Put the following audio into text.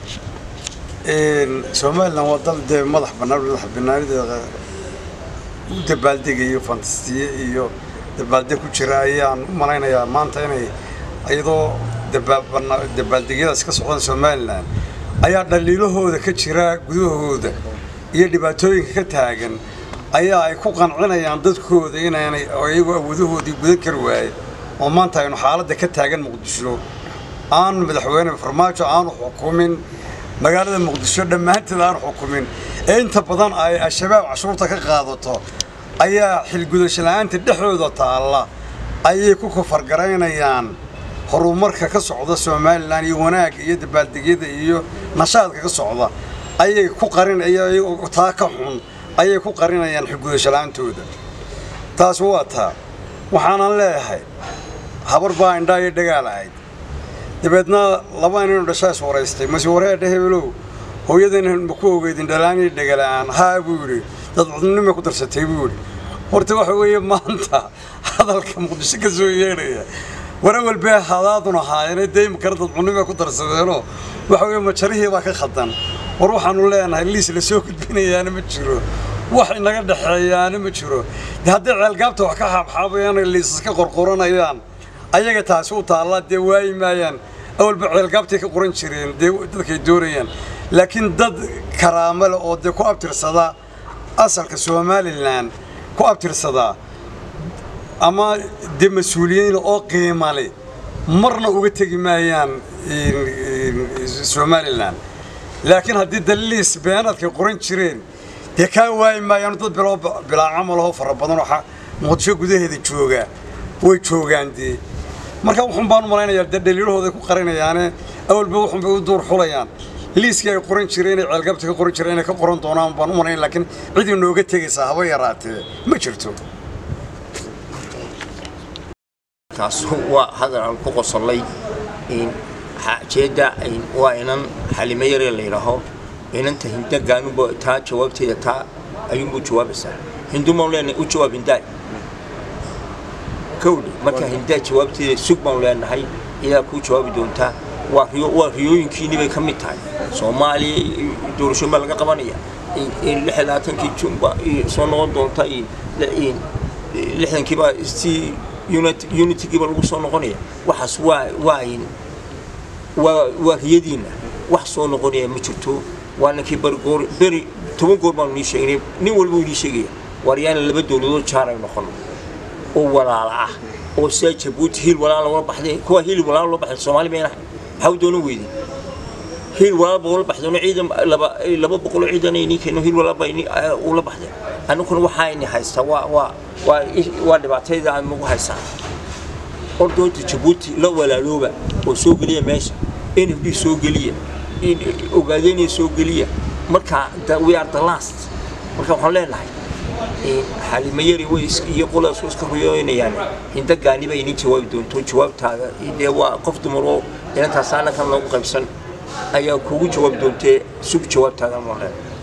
somalilan waa dal dee madax bannaan madax bannaanideeda u dabaaldegayo fantastiye iyo dabaaldeg ku jira ayaan u malaynayaa maanta inay iyadoo dabaaldegyadaas ka socdaan somalilan ayaa dhaliilahooda ka jira gudahooda iyo dhibaatooyinka ka taagan ayaa ay ku qancinayaan dadkooda inaanay iyagoo awoodahoodii gudan kari waaye oo maanta aynu xaaladda ka taagan muqdisho aan madaxweyne farmaajo aanu xukumin magaalada muqdisho dhammaanteed aanu xukumin ee inta badan ay al-shabaab cashuurta ka qaadato ayaa xilgudasho la-aanta dhexdooda taalla ayay ku kafargaraynayaan horumarka ka socda somalilan iyo wanaagga iyo dabaaldegyada iyo nashaadka ka socda ayay ku qarin taa ka xun ayay ku qarinayaan xilgudasho la-aantooda taas waa taa waxaanan leeyahay habar baa indhaa iyo dhagaal ahayd dabeedna laba inaynu dhashaa is waraystay mase wareedha hebelow hooyadayna ma ku ogeydin dhalaan iyo dhagalaan haa buu yidhi dad cudnimay ku darsatay buu yidhi horta waxa weeye maanta hadalka muqdisho ka soo yeedhaya wara walbee hadaadun ahaayeen dee imikana dad cudnimay ku darsadeenoo waxa weeye majarihii baa ka khaldan war waxaanu leenahay liis la soo gudbinayaana ma jiro wax inaga dhexeeyaana ma jiro de hadday ceelgaabta wax ka xaabxaabayaan liisas ka qorqoranayaan ayaga taasi u taallaa dee waayi maayaan awalba ceelgaabtay ka qoran jireen dee dadkay doonayaan laakiin dad karaamo leh oo dee ku abtirsada asalka somalilan ku abtirsadaa ama dee mas-uuliyiin oo qiima leh marna uga tegi maayaan somalilan laakiin haddii daliis beenaadkay qoran jireen dee kaa waayi maayaan dad bilaa camalahoo fara badan oo muqdisho gudaheeda jooga way joogaan dee marka wuxuun baan u malaynayaa dee dhaliilahooday ku qarinayaane awalba wuxuun bay u duur xulayaan liiskii ay qoran jireen inay ceelgabta ka qoran jireen inay ka qoran doonaan baan u malaynaya laakiin cid inooga tegaysaa haba yaraatee ma jirto taas waa hadal aan ku qosallay jeedda waa inan xalimo yaree la yidhaaho inanta hinda gaanuba taa jawaabteeda taa ayuunbuu jawaabaysaa hindu maan leenahay u jawaab hindaay kowdhe marka hindaa jawaabteeda sug baan leenahay iyaa kuu jawaabi doontaa waa waa riyooyinkiinni bay ka mid tahay soomaaliya doorashooyin baa laga qabanaya lix labaatankii junba soo noqon doonta lixdankiiba si unitigiiba lagu soo noqonaya waxaas waa waa waa waa riyadiinna wax soo noqonaya ma jirto waa ninkii barigoor beri toban goor baanu nii sheegnay nin walba uu nii sheegaya waaryaana laba dowladood jaar ay noqon oo walaala ah oo sidaa jabuuti hiil walaal loola baxday kuwa hiil walaal loo baxday soomaali mayna maxaa u doonan weyday hiil walaal baa ula baxdeen ciidan laba laba boqol oo ciidan ay nii keeno hiil walaal baa ula baxdeen annaguna waxaa ini haystaa waa waa waa waa dhibaatayda aan nagu haystaa ordoonta jabuuti la walaalooba oo soo geliya meesha n f d soo geliya ogaadeenaya soo geliya marka we are the last marka waxaan leenahay xalimayari way iyo qoladaas iska ruyooynayaan hinda gaaniba inin jawaabi doonto jawaabtaada dee waa qof dumaroo inantaas anakan loogu qaybsan ayaa kugu jawaabi doontee sug jawaabtaada ma leen